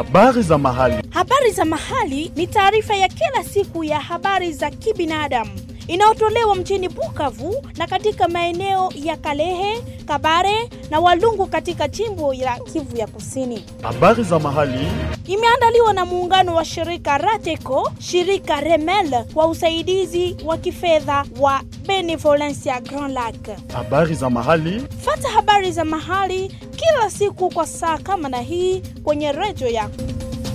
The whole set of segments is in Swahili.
Habari za mahali. Habari za mahali ni taarifa ya kila siku ya habari za kibinadamu inayotolewa mjini Bukavu na katika maeneo ya Kalehe, Kabare na Walungu katika jimbo la Kivu ya Kusini. Habari za mahali. Imeandaliwa na muungano wa shirika Rateco, shirika Remel kwa usaidizi wa kifedha wa Benevolencia Grand Lac. Habari za mahali. Fata habari za mahali kila siku kwa saa kama na hii kwenye redio yako.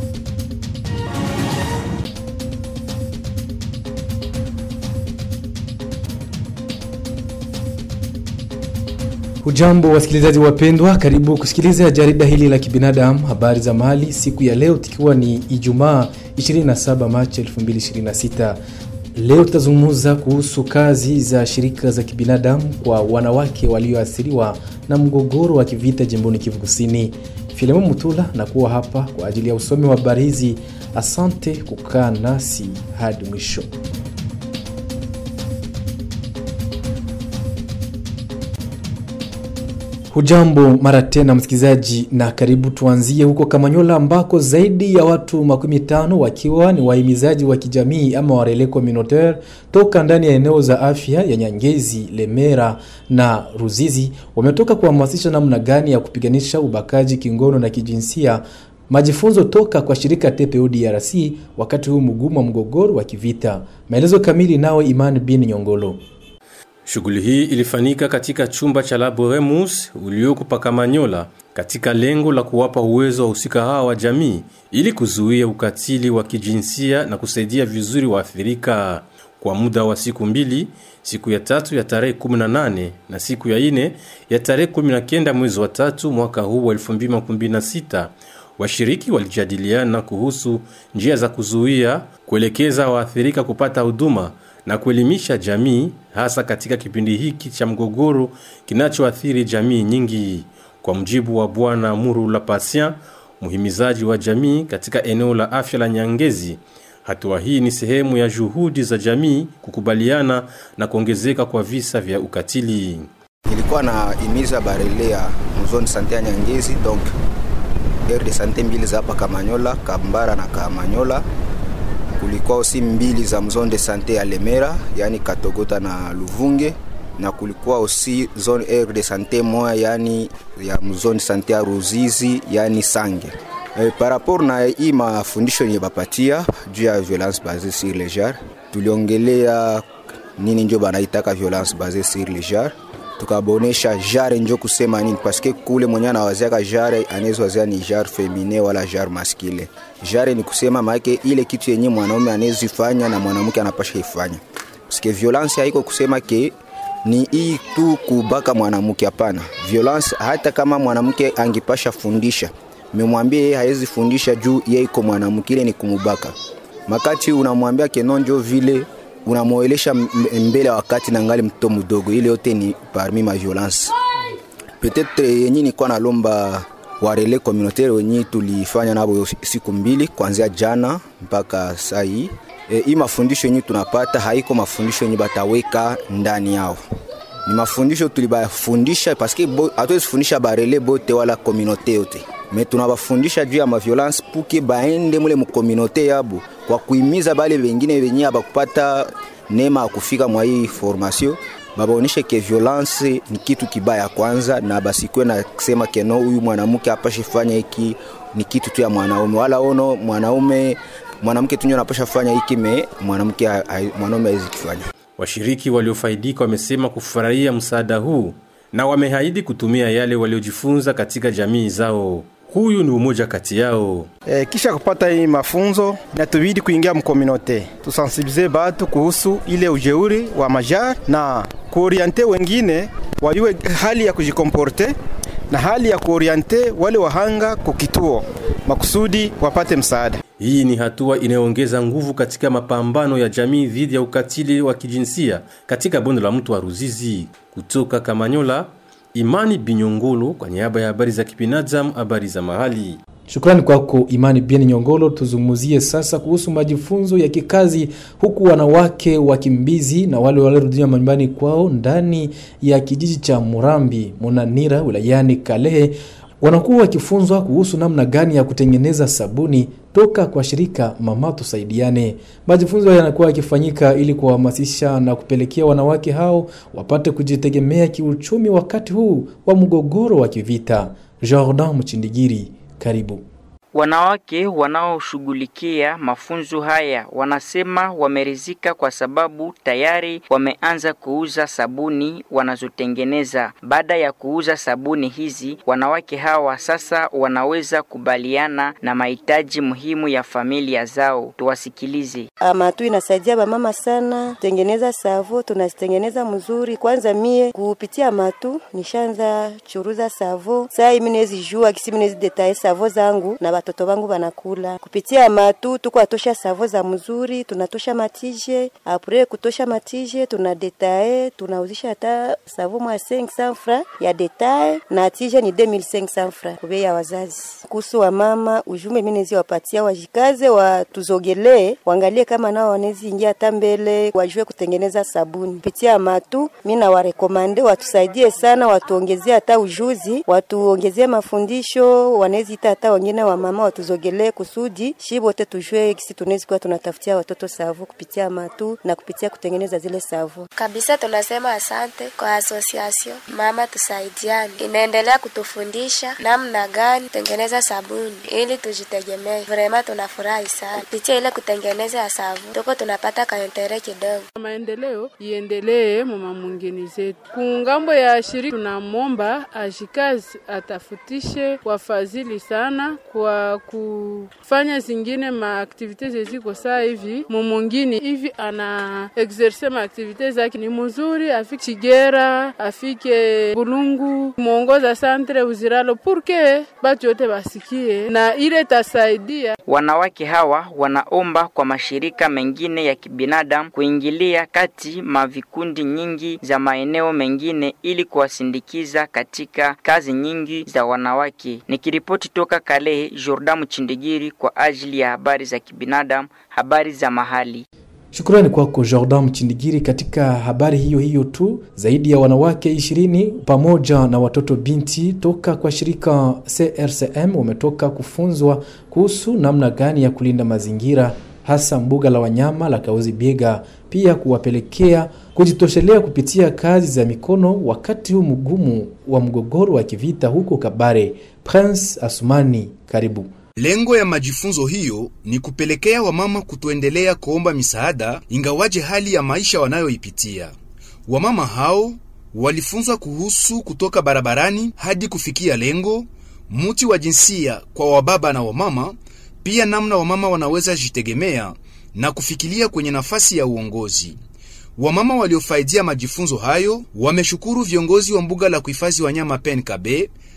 Hujambo wasikilizaji wapendwa, karibu kusikiliza jarida hili la kibinadamu habari za mali siku ya leo, tikiwa ni Ijumaa 27 Machi 2026. Leo tutazungumza kuhusu kazi za shirika za kibinadamu kwa wanawake walioathiriwa na mgogoro wa kivita jimboni Kivu Kusini. Filemo Mutula na kuwa hapa kwa ajili ya usomi wa habari hizi. Asante kukaa nasi hadi mwisho. Hujambo mara tena msikilizaji, na karibu. Tuanzie huko Kamanyola ambako zaidi ya watu makumi tano wakiwa ni wahimizaji wa kijamii ama warele communautaire toka ndani ya eneo za afya ya Nyangezi, Lemera na Ruzizi wametoka kuhamasisha namna gani ya kupiganisha ubakaji kingono na kijinsia majifunzo toka kwa shirika TPO DRC wakati huu mgumu wa mgogoro wa kivita. Maelezo kamili nawe Imani bin Nyongolo. Shughuli hii ilifanyika katika chumba cha Laboremus ulioko Pakamanyola katika lengo la kuwapa uwezo wa husika hawa wa jamii ili kuzuia ukatili wa kijinsia na kusaidia vizuri waathirika kwa muda wa siku mbili, siku ya tatu ya tarehe 18 na siku ya ine ya tarehe 19 mwezi wa tatu mwaka huu wa 2016. Washiriki walijadiliana kuhusu njia za kuzuia, kuelekeza waathirika kupata huduma na kuelimisha jamii hasa katika kipindi hiki cha mgogoro kinachoathiri jamii nyingi. Kwa mjibu wa Bwana Muru la Patient, muhimizaji wa jamii katika eneo la afya la Nyangezi, hatua hii ni sehemu ya juhudi za jamii kukubaliana na kuongezeka kwa visa vya ukatili. Ilikuwa na imiza barelea mzoni sante ya Nyangezi, donc aire de sante mbili za hapa Kamanyola, Kambara na Kamanyola kulikuwa osi mbili za mzone de sante ya Lemera, yani Katogota na Luvunge, na kulikuwa osi zone aire de sante moya, yani ya mzone sante ya Ruzizi, yani Sange. E, par rapport na hii mafundisho yenye bapatia juu ya violence basée sur le genre, tuliongelea nini njo banaitaka violence basée sur le genre tukabonesha jare njo kusema nini, paske kule mwenye anawaziaka jare anaweza wazia ni jare femine wala jare maskile. Jare ni kusema maake ile kitu yenye mwanaume anawezifanya na mwanamke anapasha ifanya, paske violence haiko kusema ke ni hii tu kubaka mwanamke. Hapana, violence hata kama mwanamke angepasha fundisha, memwambia yeye hawezi fundisha juu yeye iko mwanamke, ile ni kumubaka. Makati unamwambia kenonjo vile unamwelesha mbele wakati na ngali mtoto mdogo, ile yote ni parmi ma violence. Peut-être yenye nilikuwa nalomba warele communautaire wenye tulifanya nabo siku mbili kuanzia jana mpaka saa hii. E, hii mafundisho yenye tunapata haiko mafundisho yenye bataweka ndani yao, ni mafundisho tulibafundisha paske hatuwezi fundisha barele bote wala communauté yote, me tunabafundisha juu ya maviolence puke baende mule mukomunote yabo kwa kuimiza bale bengine benye abakupata neema ya kufika mwa hii formation babaoneshe ke violence ni kitu kibaya kwanza, na basikwe na kusema keno huyu mwanamke apashe fanya hiki ni kitu tu ya mwanaume, wala ono mwanaume mwanamke tunyo anapasha fanya hiki me mwanamke mwanaume hawezi kufanya. Washiriki waliofaidika wamesema kufurahia msaada huu na wamehaidi kutumia yale waliojifunza katika jamii zao. Huyu ni umoja kati yao. E, kisha kupata hii mafunzo inatubidi kuingia mkominote, tusensibilize batu kuhusu ile ujeuri wa majar na kuoriente wengine wajue hali ya kujikomporte na hali ya kuoriente wale wahanga kukituo makusudi wapate msaada. Hii ni hatua inayoongeza nguvu katika mapambano ya jamii dhidi ya ukatili wa kijinsia katika bonde la mto wa Ruzizi. Kutoka Kamanyola, Imani Binyongolo kwa niaba ya habari za kibinadamu, habari za mahali. Shukrani kwako Imani Bien Nyongolo. Tuzungumzie sasa kuhusu majifunzo ya kikazi, huku wanawake wakimbizi na wale waliorudia manyumbani kwao ndani ya kijiji cha Murambi Munanira wilayani Kalehe wanakuwa wakifunzwa kuhusu namna gani ya kutengeneza sabuni toka kwa shirika Mama Tusaidiane. Majifunzo yanakuwa yakifanyika ili kuwahamasisha na kupelekea wanawake hao wapate kujitegemea kiuchumi wakati huu wa mgogoro wa kivita. Jordan Mchindigiri, karibu. Wanawake wanaoshughulikia mafunzo haya wanasema wameridhika kwa sababu tayari wameanza kuuza sabuni wanazotengeneza. Baada ya kuuza sabuni hizi, wanawake hawa sasa wanaweza kubaliana na mahitaji muhimu ya familia zao. Tuwasikilize. Amatu inasaidia bamama sana tengeneza savo, tunazitengeneza mzuri. Kwanza mie kupitia matu nishaanza churuza savo, saa hii mimi nezi jua kisi mimi nezi detaye savo zangu na watoto wangu wanakula kupitia matu. Tuko atosha savo za mzuri, tunatosha matije apre kutosha matije, tuna detaye tunauzisha hata savo mwa 500 francs ya detaye na tije ni 2500 francs kubei ya wazazi. Kuhusu wa mama ujume mimi nezi wapatia wajikaze, watuzogelee, waangalie kama nao wanezi ingia hata mbele, wajue kutengeneza sabuni kupitia matu. Mimi na warekomande watusaidie sana, watuongezee hata ujuzi, watuongezee mafundisho, wanezi ita hata wengine wa mama watuzogelee kusudi shi wote tujue kisi tunaweza kuwa tunatafutia watoto savu kupitia matu na kupitia kutengeneza zile savu. Kabisa tunasema asante kwa association Mama Tusaidiane, inaendelea kutufundisha namna gani tengeneza sabuni ili tujitegemee. Vrema tunafurahi sana kupitia ile kutengeneza ya savu, tuko tunapata kaentere kidogo. Maendeleo iendelee mama mwingine zetu. Kungambo ya shirika tunamwomba ashikazi atafutishe wafadhili sana kwa kufanya zingine maaktivite zeziko saa hivi mumungini hivi ana exerce maaktivite zake ni mzuri, afike Chigera, afike Bulungu, mwongoza santre Uziralo purke batu yote basikie na ile tasaidia. Wanawake hawa wanaomba kwa mashirika mengine ya kibinadamu kuingilia kati mavikundi nyingi za maeneo mengine ili kuwasindikiza katika kazi nyingi za wanawake. Nikiripoti toka Kalehe, Jordan Mchindigiri kwa ajili ya habari za kibinadamu, habari za mahali. Shukrani kwako Jordan Mchindigiri. Katika habari hiyo hiyo tu, zaidi ya wanawake ishirini pamoja na watoto binti toka kwa shirika CRCM wametoka kufunzwa kuhusu namna gani ya kulinda mazingira hasa mbuga la wanyama la Kauzi Biega, pia kuwapelekea kujitoshelea kupitia kazi za mikono wakati huu mgumu wa mgogoro wa kivita huko Kabare. Prince Asumani, karibu. Lengo ya majifunzo hiyo ni kupelekea wamama kutoendelea kuomba misaada ingawaje hali ya maisha wanayoipitia. Wamama hao walifunzwa kuhusu kutoka barabarani hadi kufikia lengo, muti wa jinsia kwa wababa na wamama, pia namna wamama wanaweza jitegemea na kufikiria kwenye nafasi ya uongozi. Wamama waliofaidia majifunzo hayo wameshukuru viongozi wa mbuga la kuhifadhi wanyama PNKB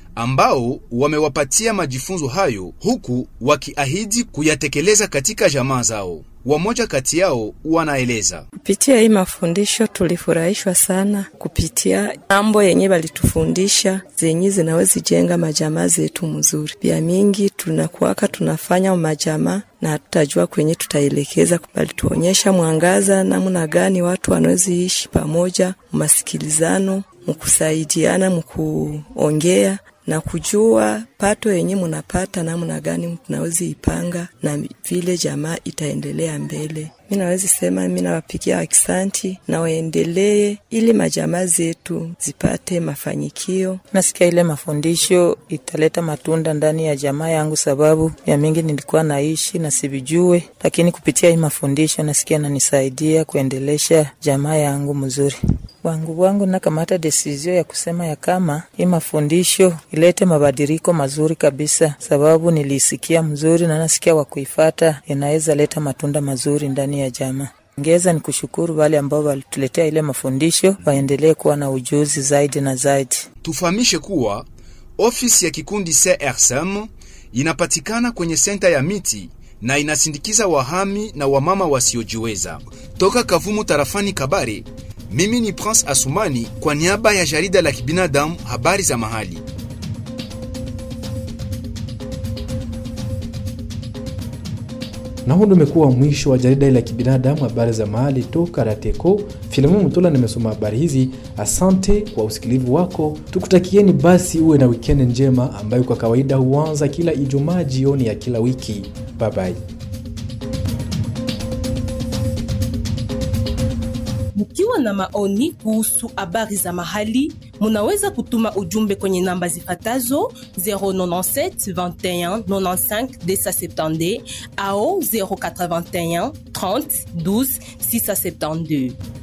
ambao wamewapatia majifunzo hayo huku wakiahidi kuyatekeleza katika jamaa zao. Wamoja kati yao wanaeleza. Kupitia hii mafundisho tulifurahishwa sana, kupitia mambo yenye walitufundisha zenye zinawezi jenga majamaa zetu mzuri. Pia mingi tunakuwaka tunafanya majamaa na tutajua kwenye tutaelekeza, balituonyesha mwangaza namna gani watu wanawezi ishi pamoja, masikilizano, mkusaidiana, mkuongea na kujua pato yenye munapata namna gani tunawezi ipanga na vile jamaa itaendelea mbele. Mi nawezi sema mi nawapigia akisanti na waendelee ili majamaa zetu zipate mafanikio. Nasikia ile mafundisho italeta matunda ndani ya jamaa yangu, sababu ya mingi nilikuwa naishi na sivijue, lakini kupitia hii mafundisho nasikia nanisaidia kuendelesha jamaa yangu mzuri wangu wangu nakamata desizio ya kusema ya kama hii mafundisho ilete mabadiliko mazuri kabisa, sababu nilisikia mzuri na nasikia wa kuifata inaweza leta matunda mazuri ndani ya jamaa. Ngeza ni kushukuru wale ambao walituletea ile mafundisho, waendelee kuwa na ujuzi zaidi na zaidi. Tufahamishe kuwa ofisi ya kikundi CRSM inapatikana kwenye senta ya miti na inasindikiza wahami na wamama wasiojiweza toka Kavumu tarafani Kabare. Mimi ni Prince Asumani kwa niaba ya jarida la kibinadamu habari za mahali. Na huu ndio umekuwa mwisho wa jarida la kibinadamu, habari za mahali toka Rateko. Filamu Mtola nimesoma habari hizi. Asante kwa usikilivu wako, tukutakieni basi uwe na wikendi njema ambayo kwa kawaida huanza kila Ijumaa jioni ya kila wiki. Bye bye. Mkiwa na maoni kuhusu habari za mahali, munaweza kutuma ujumbe kwenye namba zifatazo 097 21 95 270 au 081 30 12 672.